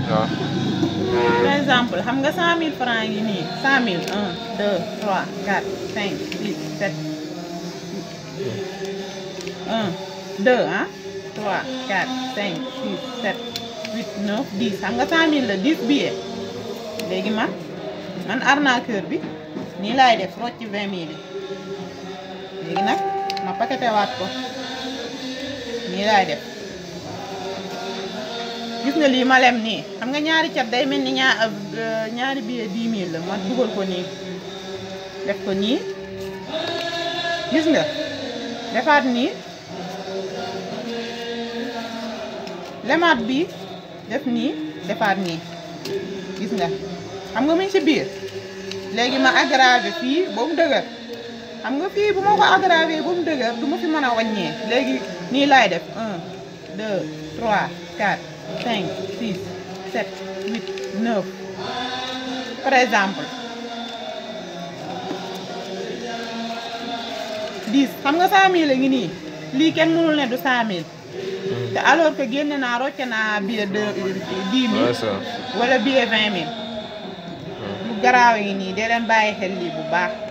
waaw par exemple xam nga cent mille francs yi nii cent mille un deux trois quatre cinq six sept un deux ah trois quatre cinq six sept huit neuf dix xam nga cent mille la dix billets léegi man man arnaqueur bi nii laay def rocc vingt mille yi léegi nag ma paqueté waat ko nii laay def gis nga lii ma lem nii xam nga ñaari cat day mel ni ñaar ñaari billet dix mille la ma dugal ko nii def ko nii gis nga defaat nii lemaat bi def nii defaat nii gis nga xam nga mu ngi ci biir léegi ma aggravé fii ba mu dëgër xam nga fii bu ma ko aggravé ba mu dëgër du ma fi mën a wàññee léegi nii laay def un deux trois quatre cinq six sept huit neuf par exemple dix xam nga cent mille la ngi nii lii kenn mënul ne du cent mille te alors que génne naa rocce naa billet de dix mille Ouais, ça. wala billet vingt mille lu garaaw yi nii dee leen bàyyi xel lii bu baax